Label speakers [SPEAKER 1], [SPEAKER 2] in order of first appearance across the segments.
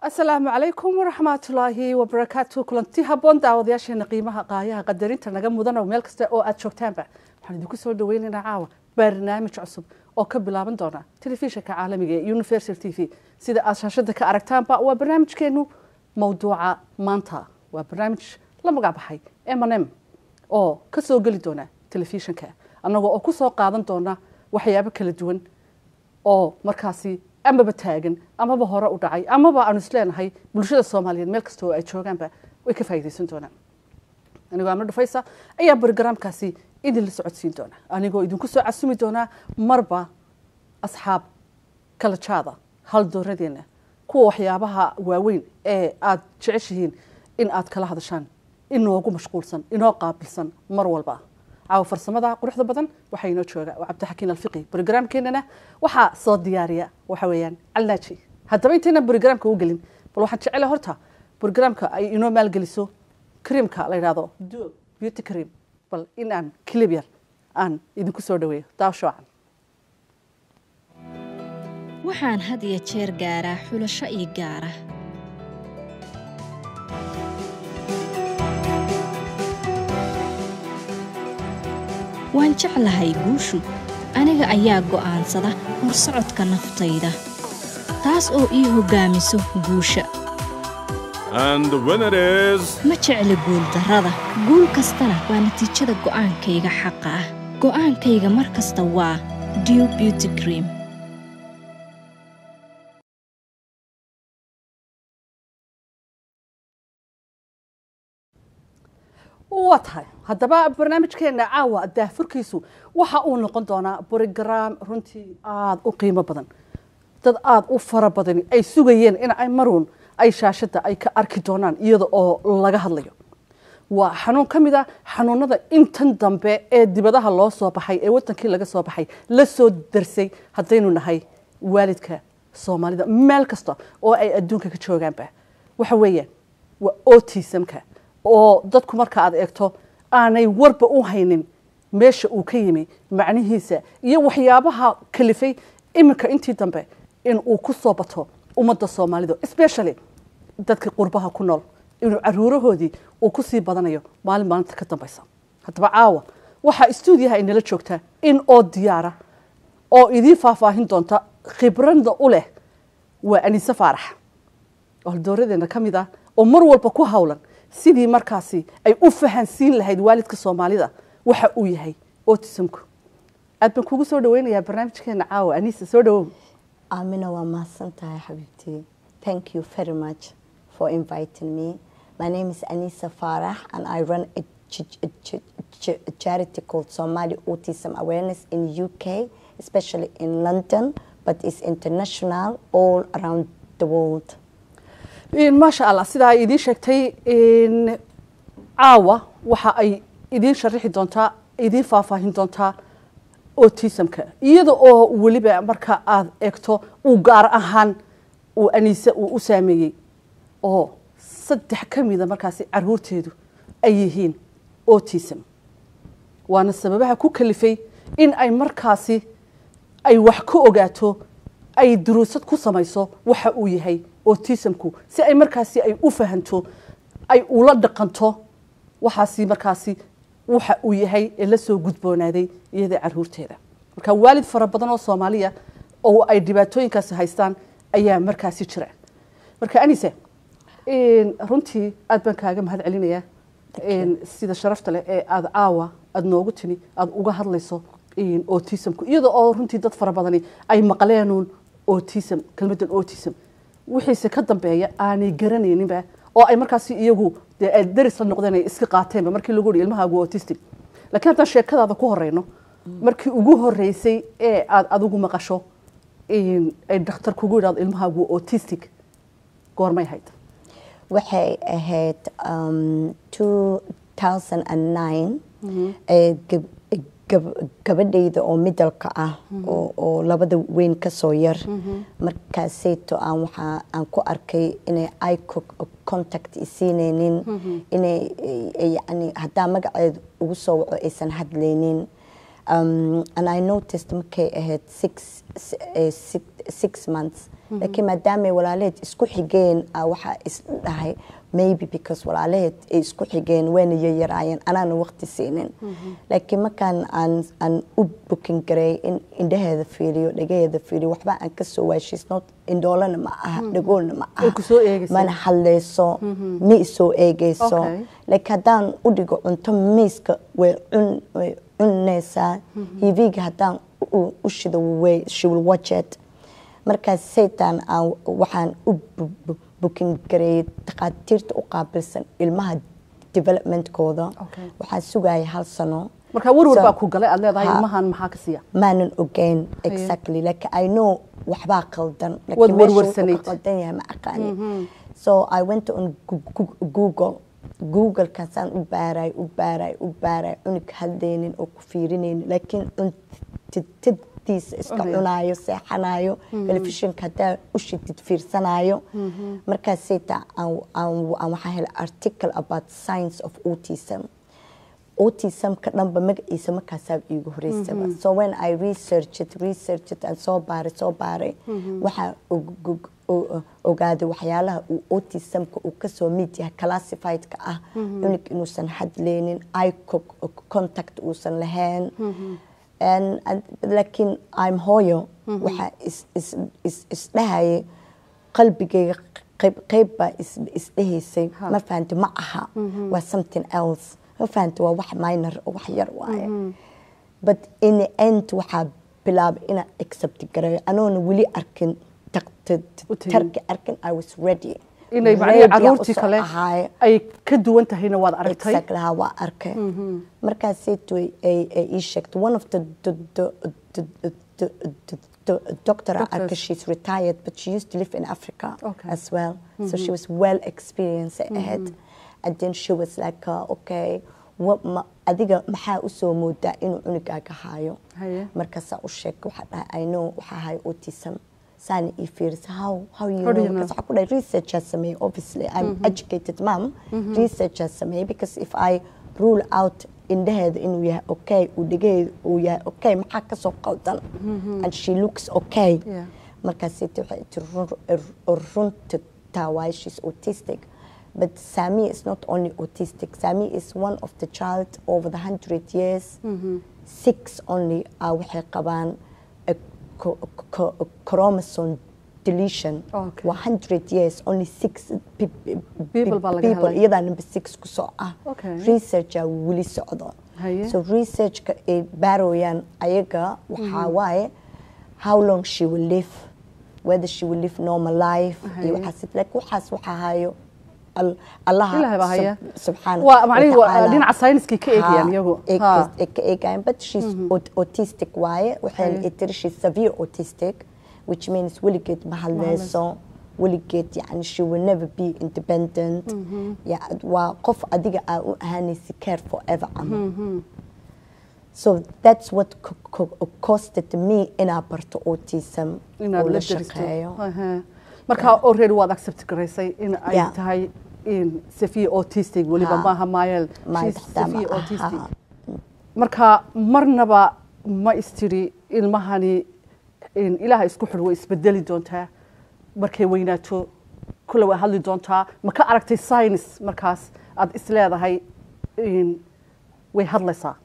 [SPEAKER 1] asalaamu calaykum waraxmatullaahi wabarakaatu kulanti haboon daawadayaasheena qiimaha qaayaha qadarinta naga mudan oo meel kasta oo aad joogtaanba waxaan idinku soo dhaweynaynaa caawa barnaamij cusub oo ka bilaaban doona telefishinka caalamiga ee universal t v sida aad shaashada ka aragtaanba waa barnaamijkeenu mawduuca maanta waa barnaamij la magac baxay mnm oo ka soo geli doona telefishinka annagoo oo ku soo qaadan doona waxyaabo kala duwan oo markaasi amaba taagan amaba hore u dhacay amaba aanu isleenahay bulshada soomaaliyeed meel kasta oo ay joogaanba way ka faa'iidaysan doonaan anigoo amno dhufaysa ayaa barogaraamkaasi idin la socodsiin doona anigoo idinku soo casumi doonaa marba asxaab kala jaada hal dooradeenna kuwa waxyaabaha waaweyn ee aad jeceshihiin in aad kala hadashaan inoogu mashquulsan inoo qaabilsan mar walba caawa farsamada quruxda badan waxaa inoo jooga waa cabdixakiin alfiqi brogramkeenana waxaa soo diyaariya waxa weeyaan calnaaji haddaba intaynan brogramka u gelin bal waxaan jecela horta brogramka ay inoo maalgeliso creamka la yidhahdo duo beauty cream bal in aan kilib yar aan idinku soo dhaweeyo daawshoocan
[SPEAKER 2] waxaan had iyo jeer gaaraa xulasho ii gaara waan jeclahay guushu aniga ayaa go'aansada horsocodka naftayda taas oo ii hoggaamiso guusha ma jecli guuldarrada guul kastana waa natiijada go'aankayga xaqa ah go'aankayga mar kasta waa dew beauty cream
[SPEAKER 1] waa tahay haddaba barnaamijkeena caawa daafurkiisu waxa uu noqon doonaa brogram runtii aada u qiimo badan dad aada u fara badani ay sugayeen in ay maruun ay shaashadda ay ka arki doonaan iyada oo laga hadlayo waa xanuun ka mid a xanuunada intan dambe ee dibadaha loo soo baxay ee wadankii laga soo baxay la soo darsay haddaynu nahay waalidka soomaalida meel kasta oo ay adduunka ka joogaanba waxa weeyaan waa otisamka oo dadku marka aad eegto aanay warba u haynin meesha uu ka yimi macnihiisa iyo waxyaabaha kalifay iminka intii dambe in uu ku soo bato ummadda soomaalida especially dadka qurbaha ku nool inuu caruurahoodii uu ku sii badanayo maalin maalinta ka dambaysa haddaba caawa waxaa stuudiyaha inala joogtaa in oo diyaara oo idiin faahfaahin doonta khibrada u leh waa aniise faarax oo haldooradeena ka mid ah oo mar walba ku hawlan sidii markaasi ay u fahansiin lahayd waalidka soomaalida waxa uu yahay otisamku aad baan kugu soo dhaweynayaa barnaamijkeena caawa anisa soo dhawow
[SPEAKER 3] aamina waa mahadsan tahay xabiibtii thank you very much for inviting me my name is anisa farah and i run a, a, a, a charity called somali autism awareness in uk especially in london but it's international all around the world
[SPEAKER 1] maasha allah sidaa ay idiin sheegtay caawa waxa ay idiin sharixi doontaa idiin faahfaahin doontaa otisamka iyada oo weliba marka aad eegto uu gaar ahaan uu aniise uu u saameeyey oo saddex ka mida markaasi caruurteedu ay yihiin otism waana sababaha ku kalifay in ay markaasi ay wax ka ogaato ay duruusad ku samayso waxa uu yahay otisamku si ay markaasi ay u fahanto ay ula dhaqanto waxaasi markaasi waxa uu yahay ee la soo gudboonaaday iyada caruurteeda marka waalid fara badan oo soomaaliya oo ay dhibaatooyinkaasi haystaan ayaa markaasi jira marka anise runtii aad baan kaaga mahad celinayaa sida sharafta leh ee aada caawa aada noogu timi aada uga hadlayso otisamku iyada oo runtii dad fara badani ay maqleenuun otism kelmadan otism wixiise ka dambeeya aanay garanayninba oo ay markaasi iyagu dee daris la noqdeen ay iska qaateenba markii lagu yihi ilmahaagu autistic lakiin haddaan sheekadaada ku horeyno markii ugu horeysay ee aada adigu maqasho ay dhakhtar kugu yidhahdo ilmahaagu autistic goormay hayd
[SPEAKER 3] waxay ahayd two thousand and nine gabadhayda oo midalka ah oo labada weyn kasoo yar markaaseyto aan waxaa aan ku arkay inay i contact isiineynin inay yani haddaa magaceeda ugu soo waco aysan hadlaynin um, and I noticed markay ahayd six, s- eh, six, six months laakiin maadaamay walaalaheed isku xigeen ah, waxaa is dhahay maybe because walaalaheed ay isku xigeen wayna yaryaraayeen anaana waqti siinin laakiin markaan aan aan u bukin garay in indhaheeda fiiriyo dhagaheeda fiiriyo waxba aan ka soo waashiis not indhoolana ma aha dhagoolna ma aha
[SPEAKER 1] Way ku soo eegaysaa.
[SPEAKER 3] mana hadlayso ma isoo eegayso
[SPEAKER 1] Okay.
[SPEAKER 3] laakiin haddaan u dhigo cunto miiska way cun way cunaysaa hiviga haddaan u- u shido way she will watch it markaas saytaan aan waxaan u bu- bu- bukin gareeyay takhaatiirta u qaabilsan ilmaha developmentkooda
[SPEAKER 1] Okay.
[SPEAKER 3] waxaan sugaya hal sano
[SPEAKER 1] marka warwar
[SPEAKER 3] So-
[SPEAKER 1] baa ku galay aad leedahay
[SPEAKER 3] Ha.
[SPEAKER 1] ilmahan maxaa ka siiya
[SPEAKER 3] maanan ogeyn exactly like I know waxbaa qaldan
[SPEAKER 1] Waad
[SPEAKER 3] laakiin meesha wuxuu
[SPEAKER 1] warwarsanayd.
[SPEAKER 3] ka qaldan yahay ma aqaani so I went on Gu- Gu- Google Google-kaasaan u baaray u baaray u baaray cunug hadlaynin oo ku fiirinaynin laakiin cuntadiisa iska
[SPEAKER 1] Cunaya.
[SPEAKER 3] cunaayo seexanayo telefishinka haddaa u shidid fiirsanayo markaas sayta aan aan- aan waxaa helay article about science of autism autismka dhanba magaciisa markaasaa iigu horeysaba so when i researched researched and soo baaray soo baaray waxaa og- og- o- ogaaday waxyaalaha uu autismka uu kasoo mid yahay classifiedka ah cunug inuusan hadleynin eye co- contact uusan lahayn And- and- laakiin i'm hooyo waxaa is- is- is- isdhahayay qalbigayga qayb qayb baa is- isdhehaysay ma fahanti ma aha waa something else ma fahanti waa wax minor oo wax yar waaye but in the end waxaa bilaabay inaan accept gareeyo anoona weli arkin taq- t- t-
[SPEAKER 1] U tegin.
[SPEAKER 3] tarki arkin i was ready
[SPEAKER 1] inay macnihii
[SPEAKER 3] Ready aan
[SPEAKER 1] caruurtii
[SPEAKER 3] usoo
[SPEAKER 1] kale
[SPEAKER 3] ahaay.
[SPEAKER 1] ay ka duwan tahayna waad aragtay
[SPEAKER 3] Exactly, ha, waa arkay markaasaytu ay ay ii sheegtay one of the the the the the the the doctor I
[SPEAKER 1] Doctors.
[SPEAKER 3] arkay she's retired but she used to live in Africa
[SPEAKER 1] Okay.
[SPEAKER 3] as well so she was well experienced ahead and then she was like uh, okay what ma adiga maxaa usoo moodaa inuu cunugaaga haayo
[SPEAKER 1] Haye.
[SPEAKER 3] markaasaa u sheegay waxaa dhahay i know waxaa hayo autism saana ii fiirisa how how you
[SPEAKER 1] How do
[SPEAKER 3] know
[SPEAKER 1] you know?
[SPEAKER 3] Markaas waxaa ku dhahay research aa sameeyey obviously i'm educated mom research aa sameeyey because if i rule out indhaheeda inuu yahay okay uu dhegaheeda uu yahay okay maxaa kasoo qaldan and she looks okay
[SPEAKER 1] Yeah.
[SPEAKER 3] markaasiti waxay tiri run- runta taa waaye she's autistic but Sami is not only autistic Sami is one of the child over the hundred years six only ah waxay qabaan a co- co- chromosome deletion
[SPEAKER 1] Okay.
[SPEAKER 3] waa hundred years only six pe- pe-
[SPEAKER 1] People baa laga
[SPEAKER 3] people
[SPEAKER 1] helay.
[SPEAKER 3] iyadaa number six ku soo ah
[SPEAKER 1] Okay.
[SPEAKER 3] researcha weli socdo
[SPEAKER 1] Haye.
[SPEAKER 3] so researchka ay baarooyaan ayaga waxaa waaye how long she will live whether she will live normal life
[SPEAKER 1] Haye.
[SPEAKER 3] iyo waxaas like waxaas waxaa hayo al- allaha
[SPEAKER 1] Ilaahay baa haya.
[SPEAKER 3] sub- subxaana
[SPEAKER 1] Waa macnihi waa
[SPEAKER 3] watacaala.
[SPEAKER 1] dhinaca sayniskay ka eegayaan
[SPEAKER 3] Ha,
[SPEAKER 1] iyagu.
[SPEAKER 3] ay
[SPEAKER 1] Ha.
[SPEAKER 3] ka- ay ka eegayaan but she's aut- autistic waaye waxayna
[SPEAKER 1] Haye.
[SPEAKER 3] i tiri she's severe autistic which means weligeed ma hadleyso weligeed yani she will never be independent Ya- waa qof adiga aa u ahaanaysa care forever camal so that's what co- co- costed me inaa barto autism
[SPEAKER 1] inaad
[SPEAKER 3] oo
[SPEAKER 1] la
[SPEAKER 3] la
[SPEAKER 1] daristo
[SPEAKER 3] shaqeeyo
[SPEAKER 1] Aha. marka already waad accept garaysay in ay
[SPEAKER 3] Yeah.
[SPEAKER 1] tahay in Sophia autistic weliba
[SPEAKER 3] Ha.
[SPEAKER 1] maaha Mayel
[SPEAKER 3] Ma
[SPEAKER 1] she's
[SPEAKER 3] ixtaa ma
[SPEAKER 1] Sophia
[SPEAKER 3] aha.
[SPEAKER 1] autistic marka marnaba ma istiri ilmahani in ilaaha isku xidh way isbedeli doontaa markay weynaato kule way hadli doontaa ma ka aragtay science markaas aad isleedahay in way hadlaysaa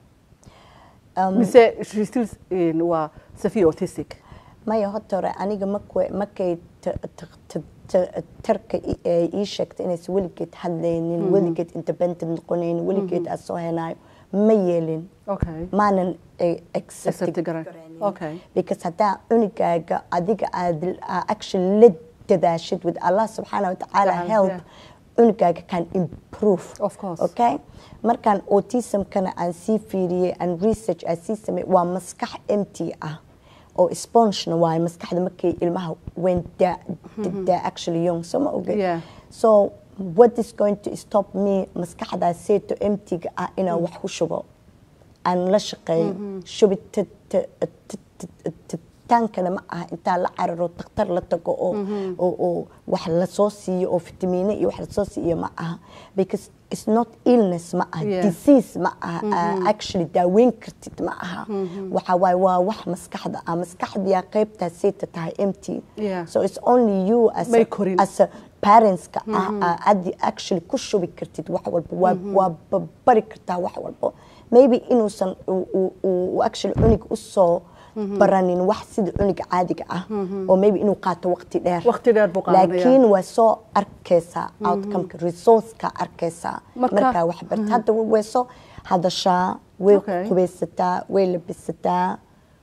[SPEAKER 3] Um,
[SPEAKER 1] mise she still in waa Sophia autistic
[SPEAKER 3] maya horta hore aniga markay markay ta- ta- ta- ta- tarka i- ay ii sheegtay inaysan weligeed hadlaynin weligeed independent noqonaynin weligeed aan soo henayo ma yeelin
[SPEAKER 1] okay
[SPEAKER 3] maanan eh,
[SPEAKER 1] accept
[SPEAKER 3] accept
[SPEAKER 1] garan okay
[SPEAKER 3] because haddaa cunugaaga adiga aad aa actually la dadaashid with allah subxaana watacaala
[SPEAKER 1] Tacaala,
[SPEAKER 3] help
[SPEAKER 1] yeah.
[SPEAKER 3] cunugaaga can improve
[SPEAKER 1] Of course.
[SPEAKER 3] okay markaan autismkana aan sii fiiriyey and research aan sii sameeyey waa maskax empty ah oo spongena waaye maskaxda markay ilmaha when they're, they're actually young so ma oge
[SPEAKER 1] Yeah.
[SPEAKER 3] so what is going to stop me maskaxdaaseeto emptyga ah inaan wax ku shubo aan la shaqeeyo shubid cabitaankana ma aha intaa la cararo dakhtar la tago oo oo oo wax lasoo siiyo oo fitamiino iyo wax lasoo siiyo ma aha because it's not illness ma aha
[SPEAKER 1] Yeah.
[SPEAKER 3] disease ma aha uh, actually daaweyn kartid ma aha waxa waaye waa wax maskaxda ah maskaxdiyaa qaybtaasayta tahay empty
[SPEAKER 1] Yeah.
[SPEAKER 3] so it's only you as
[SPEAKER 1] May
[SPEAKER 3] a,
[SPEAKER 1] korin.
[SPEAKER 3] as a parentska ah ah, aad actually ku shubi kartid wax walba waa waa ba- bari kartaa wax walba maybe inuusan uu- uu- uu actually cunug usoo baranin wax sida cunuga caadiga ah oo maybe inuu qaato waqti dheer
[SPEAKER 1] Waqti dheer buu qaadanaya.
[SPEAKER 3] laakiin waa soo arkaysaa outcomeka resourceka arkaysaa
[SPEAKER 1] Marka-
[SPEAKER 3] markaa wax barta hadda way soo hadashaa way
[SPEAKER 1] Okay.
[SPEAKER 3] qubaysataa way labisataa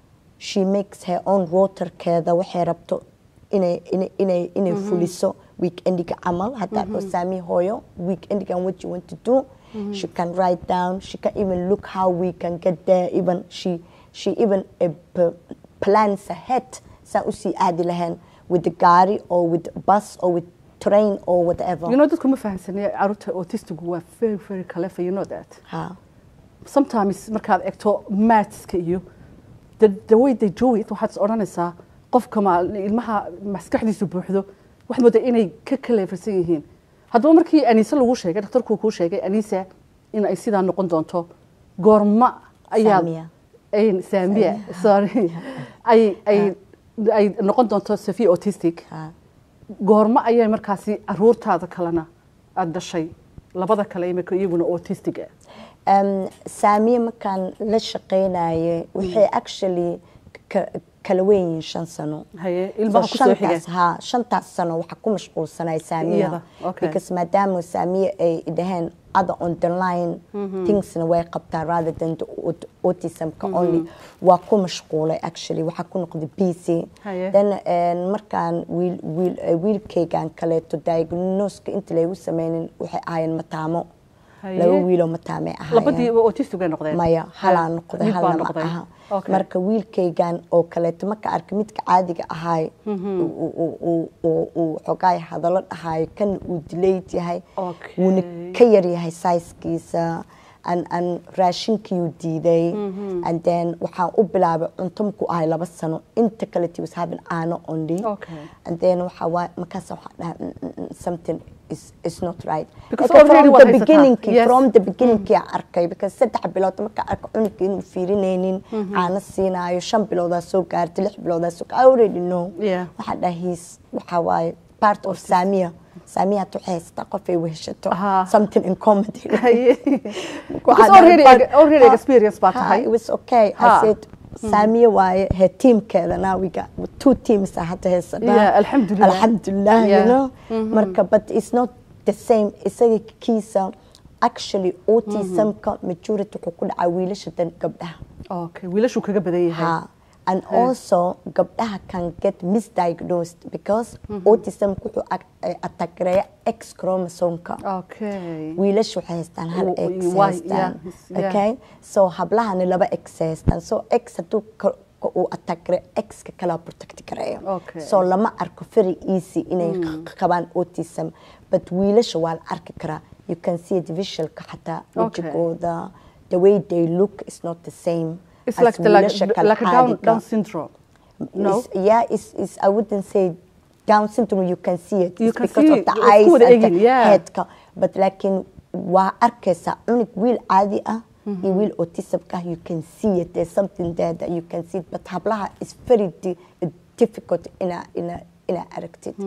[SPEAKER 3] she makes her own rotorkeeda waxay rabto inay inay inay inay fuliso weekendiga camal haddaa dhoo saami hooyo weekendigan what you want to do she can write down she can even look how we can get there even she she even uh, p- plans ahead saa usii aadi lahayn with the gaari or with bus or with train or whatever
[SPEAKER 1] you know dadku ma fahamsanaya caruurta autistigu waa very very clever you know that
[SPEAKER 3] ha
[SPEAKER 1] sometimes markaad egto mathska iyo the, the way they do it waxaad is odhanaysaa qofka ma ilmaha maskaxdiisu buuxdo waxaad moodaa inay ka kaleefarsan yihiin haddaba markii aniise lagu sheegay dhakhtarku kuu sheegay aniisa in ay sidaa noqon doonto goorma ayaad
[SPEAKER 3] Saamiya.
[SPEAKER 1] ay saamiya sorry ay ay ay noqon doonto safi autistic
[SPEAKER 3] ha
[SPEAKER 1] goorma ayay markaasi caruurtaada kalena aada dhashay labada kale imika iyaguna autistic ah
[SPEAKER 3] um, saamiye markaan la shaqaynayay waxay actually ka- kala weyn yihiin shan sano
[SPEAKER 1] haye
[SPEAKER 3] So
[SPEAKER 1] ilmaha ku soo xiga
[SPEAKER 3] shantaas ha shantaas sano waxaa ku mashquulsanay saamiya
[SPEAKER 1] Iyada, okay.
[SPEAKER 3] because maadaama saamiye ay dhaheen other on the line thingsna way qabtaa rather than the aut- autismka only waa ku mashquulay actually waxaa ku noqday busy
[SPEAKER 1] Haye.
[SPEAKER 3] then een, markaan wiil wiil eh, wiilkaygan kaleeto diagnoska inta laygu sameynin waxay ahaayeen mataamo
[SPEAKER 1] Haye.
[SPEAKER 3] laba wiiloo mataamay ahaayeen
[SPEAKER 1] labadiiba autistic ay noqdeen
[SPEAKER 3] maya halaa noqday
[SPEAKER 1] Mid baa
[SPEAKER 3] halna ma
[SPEAKER 1] noqday.
[SPEAKER 3] aha
[SPEAKER 1] Okay.
[SPEAKER 3] marka wiilkaygan oo kaleeto marka arka midka caadiga ahaay uu- uu- uu- uu- uu xogaay hadallo dhahaayo kan uu dilayd yahay
[SPEAKER 1] Okay.
[SPEAKER 3] wuuna ka yar yahay saiskiisa an an raashinkiiuu diiday and then waxaan u bilaabay cunto markuu ahay laba sano inta kaleti was having aano only
[SPEAKER 1] Okay.
[SPEAKER 3] and then waxaa waay markaas waxaan dhahay "Mm, mm, mm, something is is not right
[SPEAKER 1] Because
[SPEAKER 3] Like
[SPEAKER 1] already
[SPEAKER 3] from
[SPEAKER 1] waad
[SPEAKER 3] the
[SPEAKER 1] haysataa.
[SPEAKER 3] beginning
[SPEAKER 1] Yes.
[SPEAKER 3] from the beginning aan arkay because saddex bilood marka arko cunugga inuu fiirinaynin caano siinaayo shan biloodaa soo gaartay lix biloodaa soo gaartay I already know
[SPEAKER 1] Yeah.
[SPEAKER 3] waxaa dhahay he's waxaa waaye part of saamiya saamiya hata waxay haysataa qof ay weheshato
[SPEAKER 1] Aha.
[SPEAKER 3] something in comedy
[SPEAKER 1] Haye.
[SPEAKER 3] Waxaa
[SPEAKER 1] Because
[SPEAKER 3] dhahay,
[SPEAKER 1] already
[SPEAKER 3] but-
[SPEAKER 1] already
[SPEAKER 3] ha-
[SPEAKER 1] experience baa
[SPEAKER 3] ha,
[SPEAKER 1] tahay
[SPEAKER 3] it was okay
[SPEAKER 1] Ha.
[SPEAKER 3] I said saamiya waaye her teamkeeda now we got two teams ah hadda haysanaa
[SPEAKER 1] Yeah, alxamdulillah.
[SPEAKER 3] alxamdulillah you
[SPEAKER 1] Yeah.
[SPEAKER 3] know marka but it's not the same isaga kiisa actually autismka majority wuxuu ku dhacaa wiilasha dan gabdhaha
[SPEAKER 1] okay wiilashuu kaga badan yahay
[SPEAKER 3] ha and also gabdhaha can get misdiagnosed because autism wuxuu attackereeya x chromosomka
[SPEAKER 1] okay
[SPEAKER 3] wiilasha waxay haystaan hal
[SPEAKER 1] W-
[SPEAKER 3] x
[SPEAKER 1] y-
[SPEAKER 3] haystaan
[SPEAKER 1] yeah, yeah.
[SPEAKER 3] okay so hablahana laba x haystaan so x hadduu ka- ka- uu attackere x-ka kala protect gareeyo
[SPEAKER 1] Okay.
[SPEAKER 3] so lama arko very easy inay q- qabaan autism but wiilasha waa la arki karaa you can see it visualka xataa
[SPEAKER 1] Okay.
[SPEAKER 3] wejigooda the way they look is not the same
[SPEAKER 1] it's
[SPEAKER 3] as
[SPEAKER 1] like the like,
[SPEAKER 3] wiilasha kale
[SPEAKER 1] like a down,
[SPEAKER 3] caadiga.
[SPEAKER 1] down syndrome no
[SPEAKER 3] It's, yeah, it's, it's, I wouldn't say Down syndrome, you can see it.
[SPEAKER 1] You
[SPEAKER 3] It's
[SPEAKER 1] can
[SPEAKER 3] because
[SPEAKER 1] see
[SPEAKER 3] of the
[SPEAKER 1] it. It's
[SPEAKER 3] eyes
[SPEAKER 1] good
[SPEAKER 3] and the
[SPEAKER 1] again, yeah.
[SPEAKER 3] headka. But laakiin waa arkaysaa cunug wiil caadi ah iyo wiil autismka you can see it. There's something there that you can see it. But hablaha is very di difficult ina ina ina aragtid.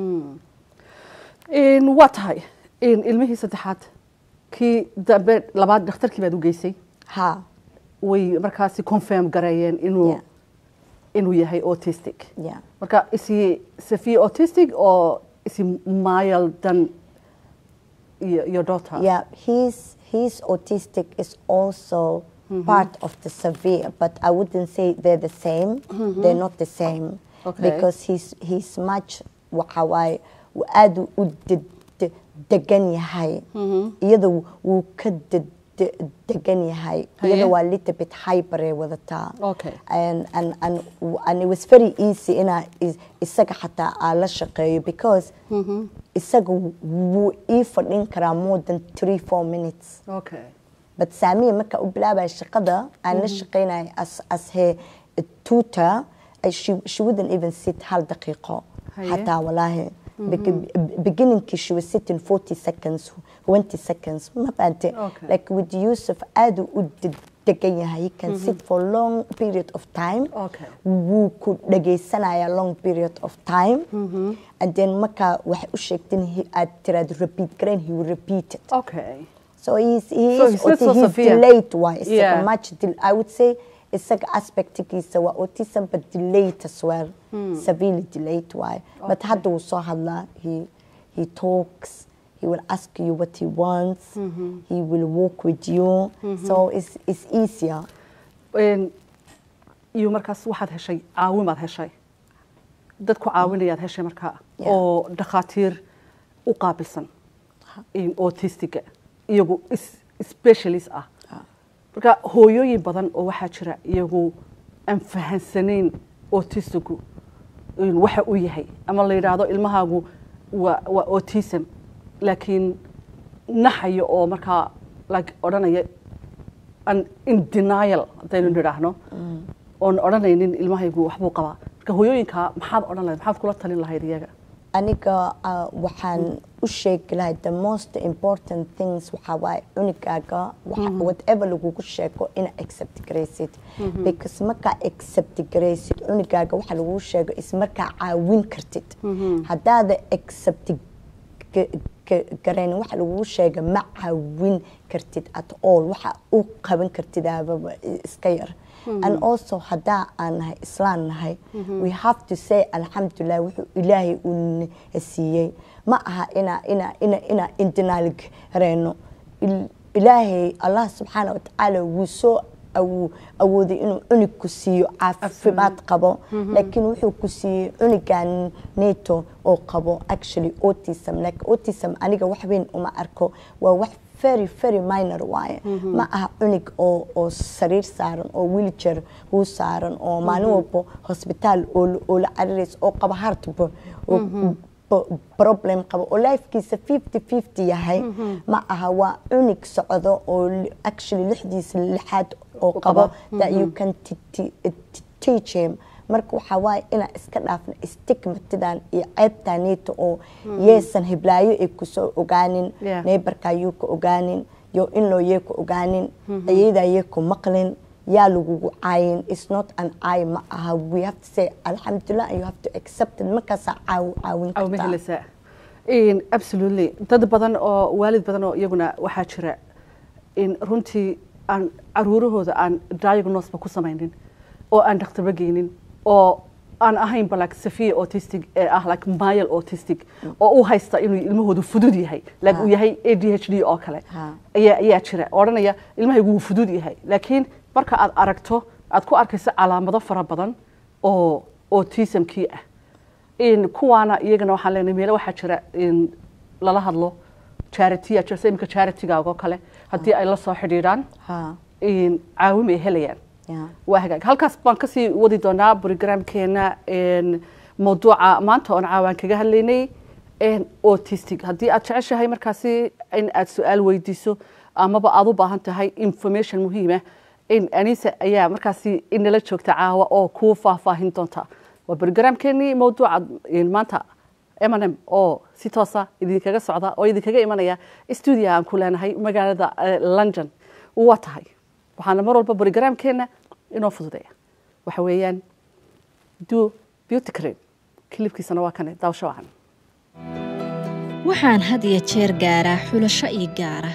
[SPEAKER 1] In waa tahay in ilmihii saddexaad kii dambe labaad dhakhtarkii baad u geysay
[SPEAKER 3] Ha,
[SPEAKER 1] way markaasi confirm gareeyeen inuu
[SPEAKER 3] Yeah.
[SPEAKER 1] inuu yahay autistic
[SPEAKER 3] yeah.
[SPEAKER 1] marka is he severe autistic or is he mild than your, your daughter
[SPEAKER 3] Yeah, he's he's autistic is also part of the severe, but I wouldn't say they're the same. They're not the same
[SPEAKER 1] Okay.
[SPEAKER 3] because he's he's much waxa waaye wuu aad u- u de- de- degan yahay iyada wuu ka de- de- degan yahay
[SPEAKER 1] Haye.
[SPEAKER 3] iyada waa little bit hyper ay wadataa
[SPEAKER 1] Okay.
[SPEAKER 3] and and and and it was very easy ina is- isaga xataa aan la shaqeeyo because isaga wuu ii fadhin karaa more than three four minutes
[SPEAKER 1] okay
[SPEAKER 3] but saamiya marka u bilaabaya shaqada aan la shaqeynaya as as he tutor I- she, she wouldn't even sit hal daqiiqo
[SPEAKER 1] Haye.
[SPEAKER 3] xataa walaahi Beg- beginningkii she was sitting 40 seconds 20 seconds ma fahamte
[SPEAKER 1] Okay.
[SPEAKER 3] like with Yusuf aad uu u de- degan yahay he can sit for long period of time
[SPEAKER 1] Okay.
[SPEAKER 3] wuu ku dhagaysanaya long period of time and then markaa waxay u sheegtin he- aad tiraad repeat garayn he will repeat it
[SPEAKER 1] okay
[SPEAKER 3] So he's, he
[SPEAKER 1] So
[SPEAKER 3] is
[SPEAKER 1] he's not so
[SPEAKER 3] auti- he's
[SPEAKER 1] severe.
[SPEAKER 3] delayed wise.
[SPEAKER 1] Yeah.
[SPEAKER 3] Yeah. much del- I would say isaga aspectkiisa waa autism but delayed as well. Severely delayed why. But hadda wuu soo hadlaa. He, he talks. He will ask you what he wants. He will walk with you. So it's, it's easier.
[SPEAKER 1] Een, iyo markaas waxaad heshay caawimaad heshay dadku caawinayaad heshay markaa
[SPEAKER 3] Yeah.
[SPEAKER 1] oo dhakhaatiir u qaabilsan in autistiga iyagu is- specialist ah marka hooyooyin badan oo waxaa jira iyagu aan fahansanayn autistigu in waxa uu yahay ama la yidhaahdo ilmahaagu waa waa autism laakiin naxayo oo markaa like odhanaya an in denial haddaynu nidhaahno oon odhanaynin ilmahaygu waxbuu qabaa marka hooyooyinka maxaad odhan lahayd maxaad kula talin lahayd iyaga
[SPEAKER 3] aniga uh, waxaan u sheegi lahay the most important things waxaa waaye cunigaaga waxa- whatever lagugu sheego ina accept garaysid because markaa accept garaysid cunigaaga waxa lagugu sheego is markaa caawin kartid haddaada accept ga- ga- garayn waxa lagugu sheega ma caawin kartid at all waxa u qaban kartid aababa iska yar and also haddaa aan nahay islaan nahay we have to say alxamdulilah wuxuu ilaahay uu na siiyey ma aha ina ina ina ina indinaal gareyno Il- ilaahay allah subxaana watacaala wuu soo awu- awooday inuu cunug ku siiyo caafimaad qabo laakiin wuxuu ku siiyey cunigan neto oo qabo actually autism like autism aniga wax weyn uma arko waa wax very very minor waaye ma aha cunug oo oo sariir saaran oo wheelchair uu saaran oo maalin walba hosbitaal oo la- oo la cararaysa oo qaba heartba oo bo- problem qabo oo lifekiisa 50-50 yahay ma aha waa cunug socdo oo li- actually lixdiisa lixaad oo qabo that you can t- t- t- teach him marka waxaa waaye inaan iska dhaafno stigmatidan iyo ceebtaneeta oo yeesan hiblaayo ay kusoo ogaanin
[SPEAKER 1] Yeah.
[SPEAKER 3] neighborka yuu ka ogaanin yo inloo yee ku ogaanin ayadaa yee ku maqlin yaa lagugu caayin it's not an eye ma aha we have to say alxamdulilah and you have to accept it markaasaa caaw caawin
[SPEAKER 1] aw ma
[SPEAKER 3] kartaa
[SPEAKER 1] helaysaa In absolutely dad badan oo waalid badan oo iyaguna waxaa jira in runtii aan caruurahooda aan diagnoseba ku samaynin oo aan dhakhtarba geynin oo aan ahaynba like severe autistic ee ah like mild autistic oo u haysta inuu ilmahoodu fudud yahay like
[SPEAKER 3] Ha.
[SPEAKER 1] uu yahay ADHD oo kale
[SPEAKER 3] Ha.
[SPEAKER 1] ayaa ayaa jira odhanaya ilmahaygu wuu fudud yahay laakiin marka aad aragto aad ku arkayso calaamado fara badan oo autismkii ah in kuwaana iyagana waxaan leenahay meelo waxaa jira in lala hadlo charity jirta iminka charitigaaga oo kale haddii ay la soo xidhiidhaan
[SPEAKER 3] ha
[SPEAKER 1] in caawim ay helayaan
[SPEAKER 3] ya
[SPEAKER 1] waa hagaag halkaas baan kasii wadi doonaa brogramkeena n mawduuca maanta oon caawaan kaga hadlaynay n autistic haddii aad jeceshahay markaasi in aad su-aal weydiiso amaba aad u baahan tahay information muhiima in anisa ayaa markaasi inala joogta caawa oo kuu faahfaahin doonta waa brogramkeenii mawduuca n maanta M&M oo si toosa idinkaga socda oo idinkaga imanaya stuudio aan ku leenahay magaalada eh, London waa tahay waxaana mar walba brogramkeena inoo fududeeya waxa weeyaan do beauty cream kilibkiisana waa kane daawasho wacan
[SPEAKER 2] waxaan had iyo jeer gaaraa xulasho ii gaara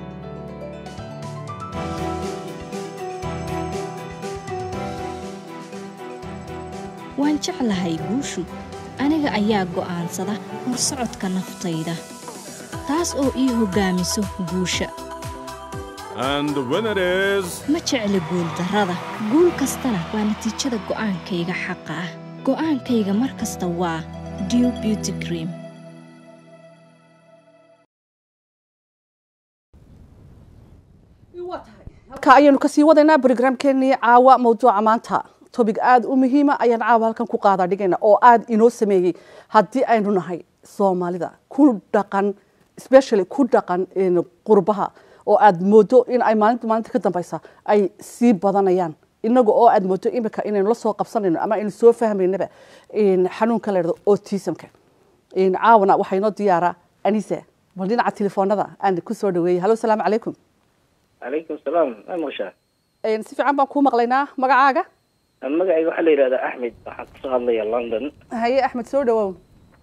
[SPEAKER 2] waan jeclahay guushu aniga ayaa go'aansada horsocodka naftayda taas oo ii hoggaamiso guusha
[SPEAKER 4] And the winner is
[SPEAKER 2] ma jecli guuldarrada guul kastana waa natiijada go'aankayga xaqa ah go'aankayga mar kasta waa dew beauty cream
[SPEAKER 1] halka ayaanu kasii wadaynaa brogramkeenii caawa mawduuca maanta tobig aada u muhiima ayaan caawa halkan ku qaada dhigayna oo aada inoo sameeyey haddii aynu nahay soomaalida ku dhaqan especially ku dhaqan in qurbaha oo aada moodo in ay maalinta maalinta ka dambeysa ay sii badanayaan inaga oo aad moodo imika inaynu la soo qabsanayno ama aynu soo fahmaynaba in xanuunka la yidhahdo autismka in caawana waxaa inoo diyaara anisa bal dhinaca telefoonada aan ku soo dhaweeyey hallo salaamu calaykum
[SPEAKER 5] calaykum salaam ma maqashaa
[SPEAKER 1] Een, si fiican baan kuu maqlaynaa magacaaga
[SPEAKER 5] magacayga waxaa la yidhahdaa axmed waxaan kasoo hadlaya london
[SPEAKER 1] haye axmed soo dhawow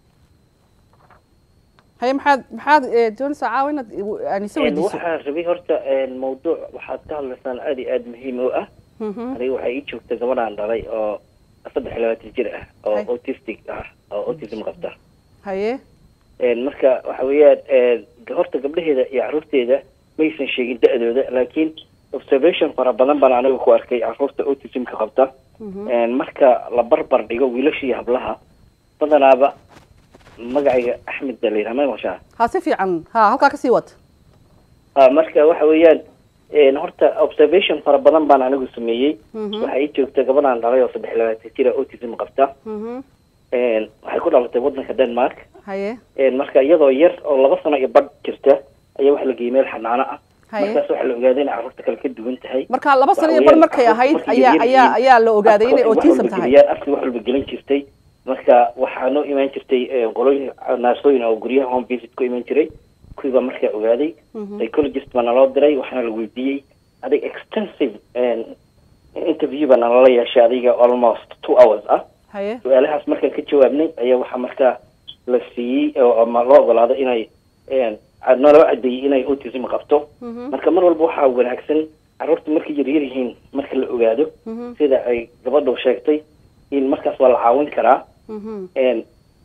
[SPEAKER 1] haye maxaad maxaad eh, doonaysaa caawa inaad eh, anise
[SPEAKER 5] Een,
[SPEAKER 1] weydiiso
[SPEAKER 5] waxaa rabay horta een, mawduuc waxaad ka hadlaysaan aad iyo aad muhiim u ah
[SPEAKER 1] Mhm.
[SPEAKER 5] aniga waxaa ii joogta gabadhaan dhalay oo saddex iyo labaatan jir ah oo
[SPEAKER 1] Hay.
[SPEAKER 5] autistic ah oo autism qabta
[SPEAKER 1] haye
[SPEAKER 5] Een, marka waxa weeyaan een, horta gabdhaheeda iyo caruurteeda maysan sheegin da-dooda laakiin observation fara badan baan aniga ku arkay caruurta autismka qabta Een, marka la barbar dhigo wiilasha iyo hablaha badanaaba magacayga axmed baa la yidhaha ma maqashaa
[SPEAKER 1] ha si fiican ha halkaa kasii wad
[SPEAKER 5] ha marka waxa weeyaan een, horta observation fara badan baan anigu sameeyey waxaa ii joogta gabadhaan dhalay oo saddex iyo labaatan jira autism qabta
[SPEAKER 1] Mhm.
[SPEAKER 5] Een, waxay ku dhalatay wadanka denmark
[SPEAKER 1] haye
[SPEAKER 5] Een, marka iyadoo yar oo laba sano iyo badh jirta ayaa waxa la geeyey meel xanaano ah
[SPEAKER 1] Haye.
[SPEAKER 5] markaas waxaa la ogaaday inay carruurta kale ka duwan tahay
[SPEAKER 1] marka laba sano iyo
[SPEAKER 5] Waxa
[SPEAKER 1] bar
[SPEAKER 5] weeyaan
[SPEAKER 1] markay
[SPEAKER 5] carruurta
[SPEAKER 1] ahayd
[SPEAKER 5] markay
[SPEAKER 1] ayaa
[SPEAKER 5] yar
[SPEAKER 1] ayaa
[SPEAKER 5] yihiin,
[SPEAKER 1] ayaa la ogaaday inay
[SPEAKER 5] afka wax
[SPEAKER 1] autism
[SPEAKER 5] walba
[SPEAKER 1] tahay
[SPEAKER 5] geliyaan, afka wax walba gelin jirtay marka waxaa noo imaan jirtay een, qolooyin naasooyin oo guryaha home visit ku imaan jiray kuwii baa markaa ogaaday psychologist baa naloo diray waxaana la weydiiyey adig extensive een, interview baa nalala yeeshay adiga almost two hours ah
[SPEAKER 1] haye
[SPEAKER 5] su-aalahaas markaan ka jawaabnay ayaa waxaa markaa la siiyey oo ama loo ogolaado inay een, naloo cadeeyey inay autism qabto marka mar walba waxaa wanaagsan carruurta markay yaryar yihiin marka la ogaado sida ay gabadhu sheegtay in markaas waa la caawin karaa
[SPEAKER 1] Mhm.
[SPEAKER 5] Een,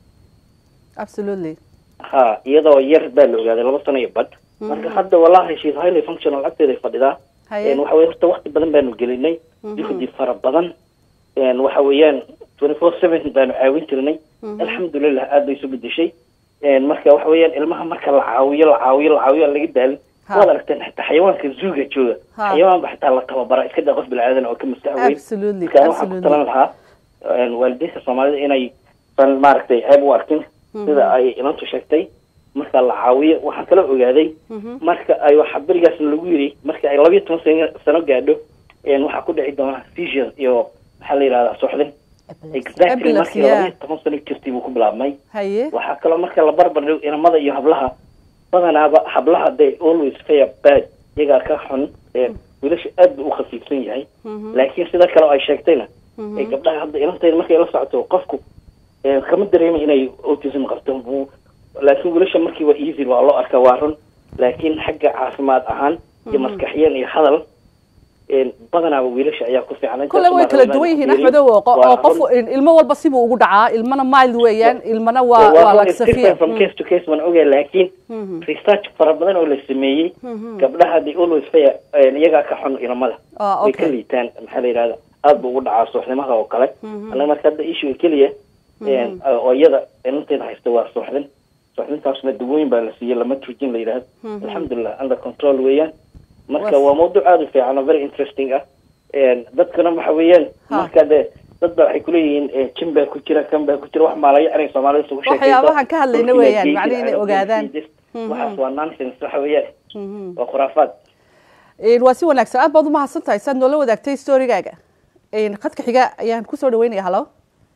[SPEAKER 1] absolutely
[SPEAKER 5] ha iyadoo yar baa la ogaaday laba sano iyo badh marka hadda wallahi she's highly functional agteeday fadhidaa
[SPEAKER 1] Haye.
[SPEAKER 5] Een, waxa weye horta waqti badan baanu gelinay juhdi fara badan Een, waxa weeyaan twenty four seven baanu caawin jirnay alxamdulilah aad bay isu bedeshay Een, marka waxa weeyaan ilmaha marka la caawiyo la caawiyo la caawiyo aan laga daalin
[SPEAKER 1] Ha.
[SPEAKER 5] waad aragteen xitaa xayawaanka zuuga jooga
[SPEAKER 1] Ha.
[SPEAKER 5] xayawaan ba xitaa la tababara iska daa qof bilaadan oo ka maskax weyn
[SPEAKER 1] Absolutely,
[SPEAKER 5] marka waxaan ku
[SPEAKER 1] absolutely.
[SPEAKER 5] talan lahaa een, waalidiinta soomaalida inay san maaragtay ceeb u arkin sida ay inantu sheegtay marka la caawiyo waxaan kala ogaaday marka ay waxa berigaas lagu yiri marka ay labiyo toban sano- sano gaadho een, waxaa ku dhici doona seizures iyo maxaa la yidhahdaa suuxdin exactly
[SPEAKER 1] Epilepsy,
[SPEAKER 5] markii
[SPEAKER 1] yeah.
[SPEAKER 5] labiyo toban sano jirtay buu ku bilaabmay
[SPEAKER 1] haye
[SPEAKER 5] waxaa kaloo marka la barbar dhigo inamada iyo hablaha badanaaba hablaha they always fare bad iyagaa ka xun ee wiilasha aad buu u khafiifsan yahay laakiin sida kale oo ay sheegtayna ee gabdhaha hadda inantayda markay la socoto qofku ee, kama dareema inay autism qabto buu laakiin wiilasha markii waa easy waa loo arkaa waa run laakiin xagga caafimaad ahaan iyo maskaxiyan iyo hadal een, badanaaba wiilasha ayaa ku fiican
[SPEAKER 1] kule way kala duwan yihiin axmedow oo qo- oo qof ilmo walba sibuu ugu dhacaa ilmana mild weeyaan ilmana waa waa like severe
[SPEAKER 5] from case to case waan ogaa laakiin research fara badan oo la sameeyey gabdhaha they always fare een, iyagaa ka xun ilamada
[SPEAKER 1] Ah,
[SPEAKER 5] way
[SPEAKER 1] okay.
[SPEAKER 5] ka liitaan maxaa la yidhahda aad buu ugu dhacaa suuxnimaha oo kale anaga marka hadda issue keliya een, oo iyada inanteeda haysta waa suuxdin suuxdintaasna dawooyin baa la siiyey lama turjin la yidhahdo alxamdulilah under control weeyaan marka
[SPEAKER 1] Was-
[SPEAKER 5] waa mawduuc aad u fiican oo very interesting ah Een, dadkana waxa weeyaan
[SPEAKER 1] Ha.
[SPEAKER 5] marka de dad ba waxay kuleeyihiin eh, jin baa ku jira kan baa ku jira wax maalaya inay soomaalida isugu sheekayso
[SPEAKER 1] Waxyaabahan ka hadlayna
[SPEAKER 5] Dhulkii
[SPEAKER 1] weeyaan,
[SPEAKER 5] baa
[SPEAKER 1] macnaha
[SPEAKER 5] geeyey,
[SPEAKER 1] inay
[SPEAKER 5] I don't
[SPEAKER 1] ogaadaan.
[SPEAKER 5] see this. waxaas waa nonsense waxa weeyaan waa khuraafaad
[SPEAKER 1] Een, waa si wanaagsan aad baad umahadsan tahay saad noola wadaagtay storygaaga Een, khadka xiga ayaan kusoo dhaweynaya halo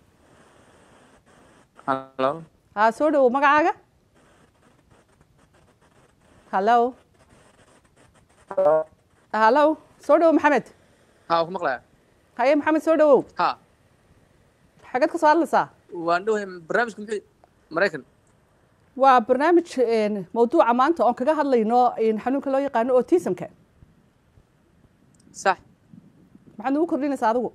[SPEAKER 6] Hello.
[SPEAKER 1] ha soo dhawow magacaaga hallo hallo soo dhawow maxamed
[SPEAKER 6] Ha, ku maqlaya.
[SPEAKER 1] haye maxamed soo dhawow
[SPEAKER 6] Ha,
[SPEAKER 1] xageed ka soo hadlaysaa
[SPEAKER 6] waan dhowahay barnaamijka muxuu Mareykan.
[SPEAKER 1] waa barnaamij een, mawduuca maanta oon kaga hadlayno een, xanuunka loo yaqaano autismka
[SPEAKER 6] Sax.
[SPEAKER 1] maxaad nagu kordhinaysaa adigu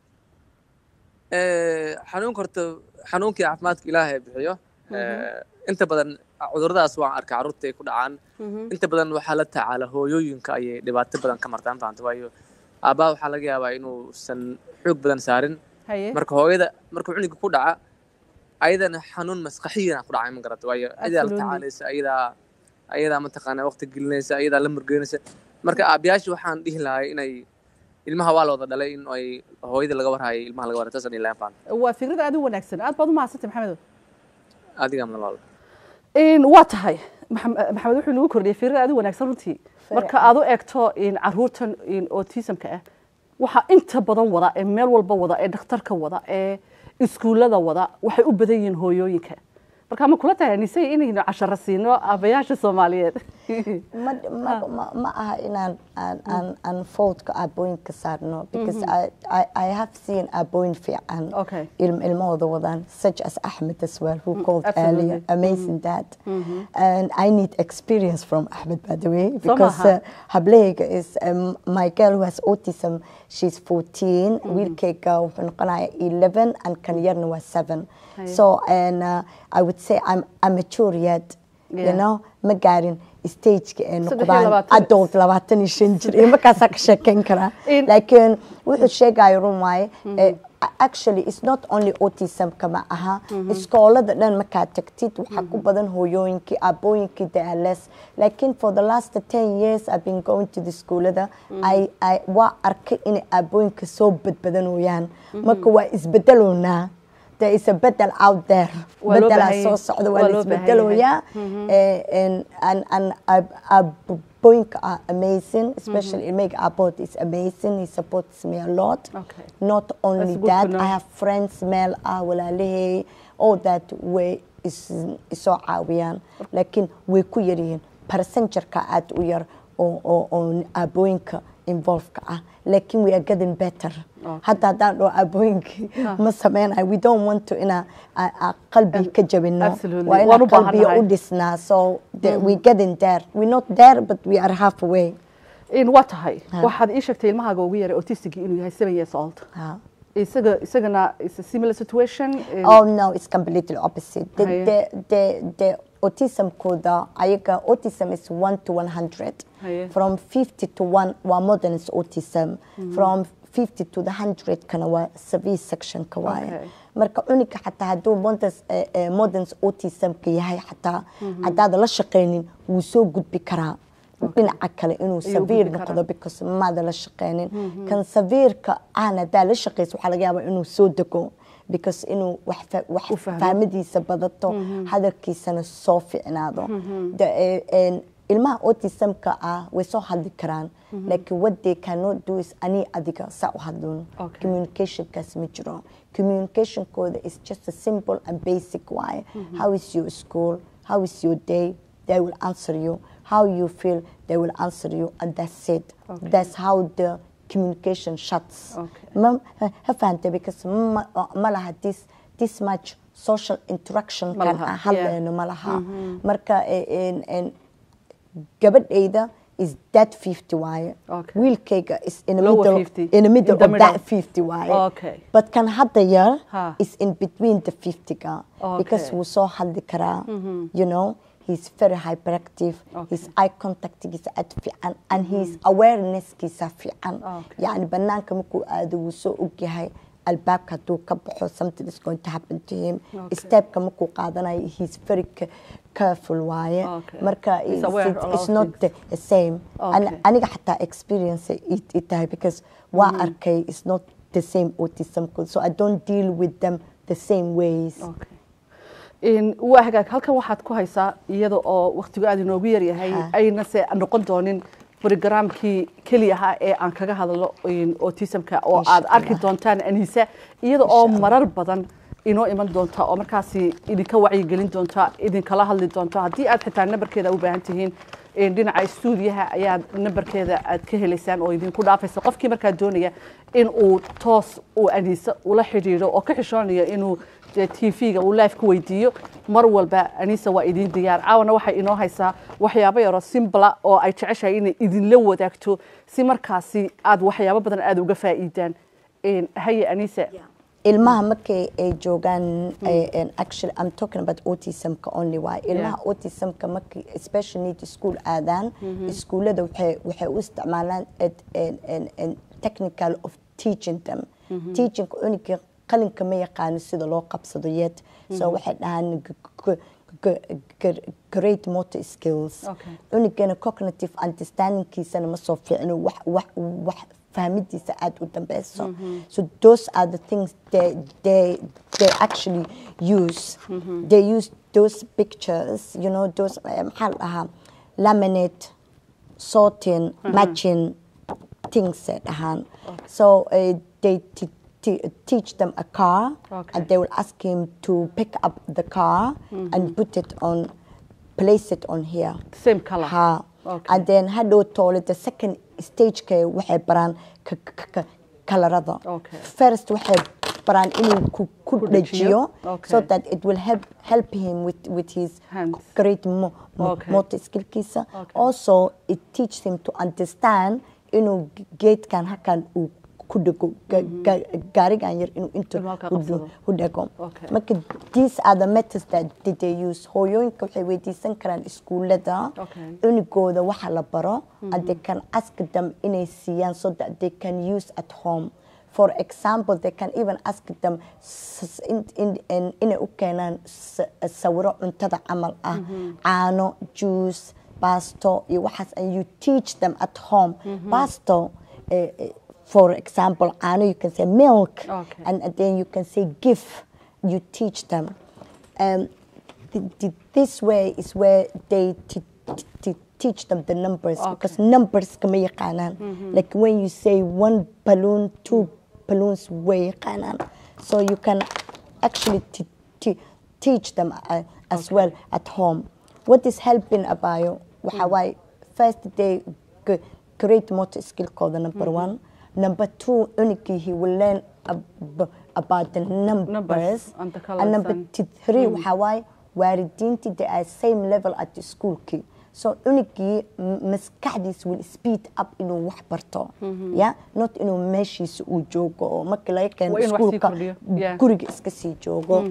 [SPEAKER 6] Eh, xanuunka horta xanuunkii caafimaadka ilaahay bixiyo. Eh, inta badan cuduradaas waan arkay carruurta ay ku dhacaan. Inta badan waxaa la tacaala hooyooyinka ayay dhibaato badan ka martaan fahamta waayo aabbaha waxaa laga yaabaa inuusan xoog badan saarin
[SPEAKER 1] haye
[SPEAKER 6] marka hooyada marka cunuga ku dhaca ayadana xanuun maskaxiyan ku dhacay ma garata waayo ayadaa la
[SPEAKER 1] Absolutely.
[SPEAKER 6] tacaalaysa ayadaa ayadaa mataqaanaa waqti gelinaysa ayadaa la murgeynaysa marka aabayaasha waxaan dhihi lahay inay ilmaha waa la wada dhalay in ay hooyada laga warhayo ilmaha laga warhayo taasaan ilahan faan
[SPEAKER 1] waa fikrad aad u wanaagsan aad baad umahadsantay maxamedo
[SPEAKER 6] adiga malal
[SPEAKER 1] Een, waa tahay Maxam- maxamed wuxuu nagu kordhiyay fikrad aad u wanaagsan runtii marka aad u eegto een, caruurtan een, autismka ah waxaa inta badan wada ee meel walba wada ee dhakhtarka wada ee iskuullada wada waxay u badan yihiin hooyooyinka marka ma kula tahay anisay inaynu casharo siino aabayaasha soomaaliyeed
[SPEAKER 3] ma, ma, ma, ma aha inaan aan, aan, aan faultka aabooyinka saarno because I, I, I have seen aabooyin fiican
[SPEAKER 1] Okay.
[SPEAKER 3] ilm, ilmahooda wadaan such as Ahmed as well who called
[SPEAKER 1] absolutely.
[SPEAKER 3] earlier amazing dad and I need experience from Ahmed by the way because
[SPEAKER 1] maaha.
[SPEAKER 3] uh, hablahayga is um, my girl who has autism she's 14 wiilkayga wuxuu noqonaya 11 and kan yarna waa 7
[SPEAKER 1] Haye.
[SPEAKER 3] so and uh, I would say I'm, I'm mature yet
[SPEAKER 1] Yeah.
[SPEAKER 3] you know ma gaarin stageka ee
[SPEAKER 1] Saddex iyo
[SPEAKER 3] noqdaan
[SPEAKER 1] labaatan.
[SPEAKER 3] adult labaatan iyo shan jir iyo markaasaa ka sheekeyn karaa
[SPEAKER 1] In-
[SPEAKER 3] laakiin wuxuu sheegayo run waaye eh, actually it's not only autismka ma aha iskoolada dhan markaa tagtid waxaa ku badan hooyooyinkii aabooyinkii they are less laakiin for the last 10 years I've been going to the schoolada I, I, waa arkay inay aabooyinka soo badbadanooyaan marka waa isbedeloonaa there is a bedel out there
[SPEAKER 1] Waa loo
[SPEAKER 3] bedelaa
[SPEAKER 1] baahan
[SPEAKER 3] soo
[SPEAKER 1] yahay.
[SPEAKER 3] socda
[SPEAKER 1] Waa
[SPEAKER 3] waa
[SPEAKER 1] loo
[SPEAKER 3] la
[SPEAKER 1] baahan
[SPEAKER 3] isbedelooyaa Eh, and and and Aboinka are amazing, especially Meg Abbott is amazing. He supports me a lot.
[SPEAKER 1] Okay.
[SPEAKER 3] Not only
[SPEAKER 1] That's good to
[SPEAKER 3] that,
[SPEAKER 1] know.
[SPEAKER 3] I have friends, Mel Awalalehe, all that way is is so caawiyaan. Laakiin way ku yar yihiin. Percentage-ka aad u yar oo oo oo abooyinka involved-ka ah. Laakiin we are getting better. Hadda haddaan dhaho abooyinkii ma sameynayo. We don't want to ina a- a qalbi ka jabino.
[SPEAKER 1] Absolutely.
[SPEAKER 3] Waa
[SPEAKER 1] Waan
[SPEAKER 3] ina
[SPEAKER 1] u baahannahay.
[SPEAKER 3] qalbiga u dhisnaa. So the, we getting there. We're not there, but we are halfway.
[SPEAKER 1] in waa tahay
[SPEAKER 3] Ha.
[SPEAKER 1] waxaad ii sheegtay ilmahaaga ugu yaray autistic inuu yahay seven years old
[SPEAKER 3] Ha.
[SPEAKER 1] isaga isagana is a similar situation in-
[SPEAKER 3] Oh no, it's completely opposite. The,
[SPEAKER 1] Haye.
[SPEAKER 3] the, the, the autism koda, ayaga, autism is 1 to 100.
[SPEAKER 1] Haye.
[SPEAKER 3] From 50 to 1, wa modern is autism. From 50 to the 100 kana wa severe section ka waaye.
[SPEAKER 1] Okay.
[SPEAKER 3] marka cunuga xataa hadduu modern, eh, eh, modern autism ka yahay xataa haddaad la shaqaynin wuu soo gudbi karaa dhinaca kale inuu
[SPEAKER 1] Ayuu
[SPEAKER 3] saviir
[SPEAKER 1] gudbi karaa.
[SPEAKER 3] noqdo because maada la shaqeynin kan saviirka aan haddaa la shaqeyso waxaa laga yaabaa inuu soo dego because inuu wax fa- wax
[SPEAKER 1] U fahmo.
[SPEAKER 3] fahmadiisa badato hadalkiisana soo ficnaado The- eh, en, ilmaha autismka ah way soo hadli karaan laakiin what they cannot do is ani adiga saa u hadlun
[SPEAKER 1] Okay.
[SPEAKER 3] communicationkaas ma jiro communicationkooda is just a simple and basic waaye how is your school how is your day they will answer you how you feel they will answer you and that's it
[SPEAKER 1] Okay.
[SPEAKER 3] that's how the communication shuts
[SPEAKER 1] Okay.
[SPEAKER 3] ma ha fahantay because ma, ma laha this this much social interaction
[SPEAKER 1] Ma
[SPEAKER 3] kan
[SPEAKER 1] laha,
[SPEAKER 3] aan
[SPEAKER 1] yeah.
[SPEAKER 3] hadlayno ma laha marka eh, en- en, gabadhayda is that 50 waaye
[SPEAKER 1] Okay.
[SPEAKER 3] wiilkayga is in the
[SPEAKER 1] Lower
[SPEAKER 3] middle
[SPEAKER 1] 50.
[SPEAKER 3] in the middle
[SPEAKER 1] In the
[SPEAKER 3] of
[SPEAKER 1] middle.
[SPEAKER 3] that 50 waaye
[SPEAKER 1] Okay.
[SPEAKER 3] but kan hadda yar
[SPEAKER 1] Ha.
[SPEAKER 3] is in between the 50 ga because
[SPEAKER 1] Okay.
[SPEAKER 3] wuu soo hadli karaa you know he's very hyperactive
[SPEAKER 1] Okay.
[SPEAKER 3] his eye contactgiisa aad fiican and his awareness-kiisa fiican
[SPEAKER 1] Okay.
[SPEAKER 3] yani banaanka markuu aado wuu soo ogyahay albaabka hadduu ka baxo something is going to happen to him
[SPEAKER 1] Okay.
[SPEAKER 3] stepka markuu qaadanayo he's very ca- careful waaye
[SPEAKER 1] Okay.
[SPEAKER 3] marka
[SPEAKER 1] He's
[SPEAKER 3] it's,
[SPEAKER 1] aware
[SPEAKER 3] it's,
[SPEAKER 1] of
[SPEAKER 3] it's
[SPEAKER 1] all
[SPEAKER 3] not
[SPEAKER 1] things.
[SPEAKER 3] the same An-
[SPEAKER 1] Okay.
[SPEAKER 3] aniga xataa experience it, it tahay because waa arkay it's not the same autism so I don't deal with them the same ways
[SPEAKER 1] Okay. In- waa hagaag halkan waxaad ku haysaa iyada oo waktigu aad inoogu yaryahay
[SPEAKER 3] Ha.
[SPEAKER 1] ayna se noqon doonin brogramkii keliya ahaa ee aan kaga hadlo in autismka oo
[SPEAKER 3] Insha
[SPEAKER 1] aad arki
[SPEAKER 3] Allah.
[SPEAKER 1] doontaan anisa iyada oo
[SPEAKER 3] Insha Allah.
[SPEAKER 1] marar badan inoo iman doonta oo markaasi idinka wacyigelin doonta idinkala hadli doonta haddii aad xitaa nambarkeeda u baahan tihiin in dhinaca stuudiyaha ayaad nambarkeeda aad ka helaysaan oo idinku dhaafaysa qofkii markaa doonaya in uu toos uu anisa ula xidhiidho oo ka xishoonaya inuu tv-ga uu live ku weydiiyo mar walba anisa waa idin diyaar caawana waxay inoo haysaa waxyaabo yaroo simbla oo ay jeceshahay inay idinla wadaagto si markaasi aad waxyaabo badan aad uga faa'iidaan In- haye anisa
[SPEAKER 3] ilmaha markay ay joogaan eh, and actually I'm talking about autismka only waay ilmaha
[SPEAKER 1] Yeah.
[SPEAKER 3] autismka markay special need school aadaan iskuullada waxay waxay u isticmaalaan ed- en- en- en technical of teaching them teaching cunuga qalinka ma yaqaano sida loo qabsado yet so waxay dhahaan g- g- g- g- great motor skills
[SPEAKER 1] Okay.
[SPEAKER 3] cunugana cognitive understandingkiisana ma soo fiicno wax wax wax fahmidiisa aad u dambeyso so those are the things they they they actually use they use those pictures you know those eh, maxaa la dhahaa laminate sorting matching things ay dhahaan so uh, they t- t- teach them a car
[SPEAKER 1] Okay.
[SPEAKER 3] and they will ask him to pick up the car and put it on place it on here
[SPEAKER 1] same color
[SPEAKER 3] ha
[SPEAKER 1] Okay.
[SPEAKER 3] and then hadhow toole the second stageka waxay baraan ka- ka- ka- kalarada
[SPEAKER 1] Okay.
[SPEAKER 3] first waxay baraan inuu ku, ku
[SPEAKER 1] Ku
[SPEAKER 3] dhajiyo
[SPEAKER 1] dhajiyo. Okay.
[SPEAKER 3] so that it will help help him with with his
[SPEAKER 1] Hands.
[SPEAKER 3] great mo, mo,
[SPEAKER 1] Okay.
[SPEAKER 3] motor skillkiisa
[SPEAKER 1] Okay.
[SPEAKER 3] also it teaches him to understand inuu geedkan halkan uu ku dhego ga- ga- gaarigan yar inuu inta
[SPEAKER 1] Inuu halkaa
[SPEAKER 3] u
[SPEAKER 1] qabsado.
[SPEAKER 3] dhu- u dhego
[SPEAKER 1] Okay.
[SPEAKER 3] marka these are the methods that that they use hooyooyinka waxay weydiisan karaan iskuulada
[SPEAKER 1] Okay.
[SPEAKER 3] cunugooda waxa la baro and they can ask them inay siiyaan so that they can use at home for example they can even ask them s- in- in- in- inay u keenaan s- sawiro cuntada camal ah caano juice basto iyo waxaas and you teach them at home basto eh, eh, for example caano you can say milk
[SPEAKER 1] Okay.
[SPEAKER 3] and, and then you can say give you teach them um, th- th- this way is where they t- t- t- teach them the numbers because numbers kama yaqaanaan like when you say one balloon two balloons way yaqaanaan so you can actually t- t- teach them uh, as well at home what is helping abayo waxa waaye first they g- great motor skillkooda number one number two unigii he will learn ab- about the numbers,
[SPEAKER 1] and the
[SPEAKER 3] and number
[SPEAKER 1] colours
[SPEAKER 3] t- three waxaa waaye waalidiintii they are same level at the schoolkii so unigii m- maskaxdiisa will speed up inuu wax barto ya not inuu meeshiisa uu joogo oo markii laga keeno
[SPEAKER 1] Waa inuu wax sii
[SPEAKER 3] iskuulka
[SPEAKER 1] kordhiyo. Yeah.
[SPEAKER 3] guriga iska sii joogo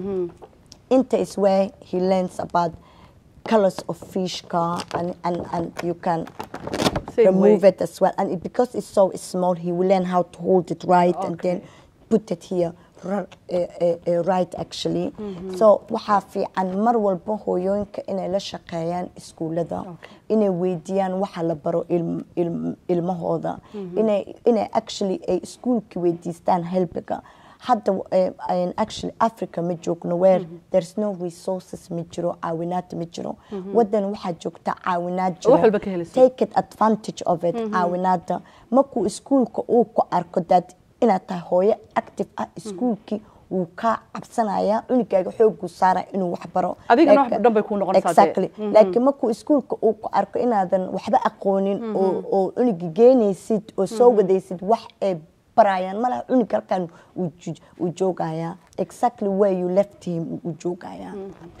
[SPEAKER 3] inta is where he learns about colors of fish car and, and, and you can
[SPEAKER 1] Same
[SPEAKER 3] remove
[SPEAKER 1] way.
[SPEAKER 3] it as well and it, because it's so small he will learn how to hold it right and then
[SPEAKER 1] Okay.
[SPEAKER 3] put it here ri- uh, uh, uh, right actually so waxaa fiican mar walba hooyooyinka inay la shaqeeyaan iskuulada inay weydiiyaan waxa la baro ilm- ilm- ilmahooda inay inay actually ay iskuulka weydiistaan helbiga hadda eh, in actually africa ma joogno where there's no resources ma jiro caawinaad ma jiro wadan waxaa joogta caawinaad jiro
[SPEAKER 1] Wax walba ka helayso.
[SPEAKER 3] take it advantage of it caawinaada markuu iskuulka uu ku arko that inaad tahay hooyo active ah iskuulkii wuu kaa cabsanaya cunugaaga xooguu saara inuu wax baro
[SPEAKER 1] Adigana
[SPEAKER 3] Like-
[SPEAKER 1] wax dhan bay kuu noqonaysaa dee.
[SPEAKER 3] exactly laakiin markuu iskuulka uu ku arko inaadan waxba aqoonin oo oo cunuga geenaysid oo soo wadaysid wax ay barayaan malaha cunug halkan uu ju- uu joogaya exactly where you left him uu joogaya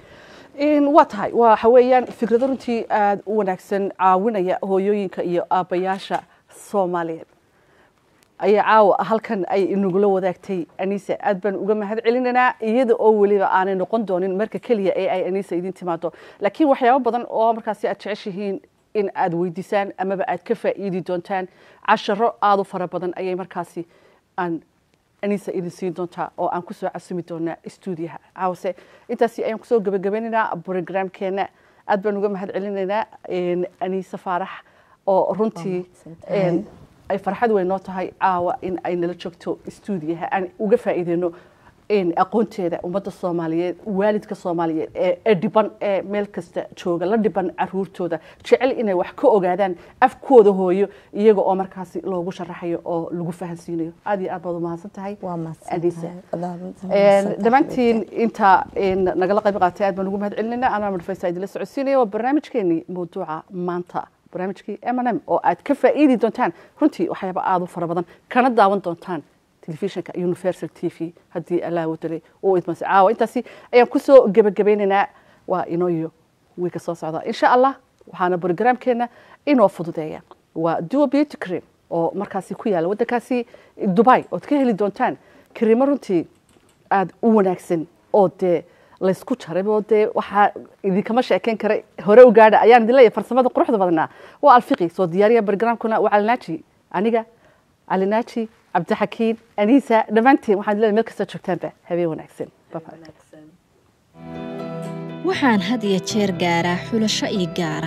[SPEAKER 1] In waa tahay waxa weeyaan fikrado runtii aada u wanaagsan caawinaya hooyooyinka iyo aabbayaasha soomaaliyeed ayaa caawa halkan ay inagula wadaagtay anisa aad baan uga mahad celinaynaa iyada oo weliba aanay noqon doonin marka keliya ee ay anisa idin timaado laakiin waxyaabo badan oo markaasi aad jeceshihiin in aad weydiisaan amaba aad ka faa'iidi doontaan casharo aada u fara badan ayay markaasi aan anisa idin siin doontaa oo aan kusoo casumi doonaa stuudiyaha caawase intaasi ayaan kusoo gebagabeynaynaa programkeena aad baan uga mahad celinaynaa een, anisa faarax oo runtii een, ay farxad weyn noo tahay caawa in ay nala joogto stuudiyaha aan uga faa'iideyno een, aqoonteeda ummadda soomaaliyeed waalidka soomaaliyeed ee ee dhiban ee meel kasta jooga la dhiban caruurtooda jecel inay wax ka ogaadaan afkooda hooyo iyaga oo markaasi loogu sharaxayo oo lagu fahansiinayo aad iyo aad baad umahadsan tahay
[SPEAKER 3] waa
[SPEAKER 1] Anisa.
[SPEAKER 3] mahadsantahay
[SPEAKER 1] dhammaantiin inta een, nagala qayb qaatay aad baan ugu mahad celinayna anaa madfaysa idinla socodsiinaya waa barnaamijkeenii mawduuca maanta barnaamijkii m n m oo aad ka faa'iidi doontaan runtii waxyaaba aada u fara badan kana daawan doontaan telefishinka universal t v haddii allah wadalay uu idmase caawa intaasi ayaan kusoo gebagabeynaynaa waa inoo iyo wiilka soo socda insha allah waxaana programkeena inoo fududeeya waa duo beauty cream oo markaasi ku yaala waddankaasi dubai ood ka heli doontaan kariimo runtii aada u wanaagsan oo dee laysku jaray oo dee waxaa idinkama sheekeyn karay hore u gaadha ayaan idin leeyahay farsamada quruxda badnaa waa alfiqi soo diyaariya barnaamijkuna waa calinaaji aniga calinaaji cabdixakiin aniisa dhammaantiin waxaan idin leeyahay meel kasta joogtaanba habeen wanaagsan Bye bye.
[SPEAKER 2] waxaan had iyo jeer gaaraa xulasho ii gaara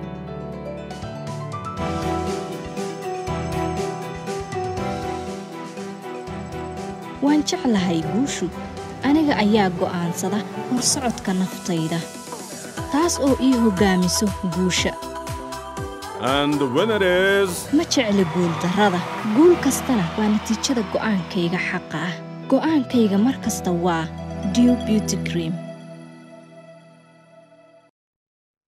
[SPEAKER 2] waan jeclahay guushu aniga ayaa go'aansada horsocodka naftayda taas oo ii hoggaamiso guusha
[SPEAKER 4] And the winner is.
[SPEAKER 2] ma jecli guuldarrada guul kastana waa natiijada go'aankayga xaqa ah go'aankayga mar kasta waa dew beauty cream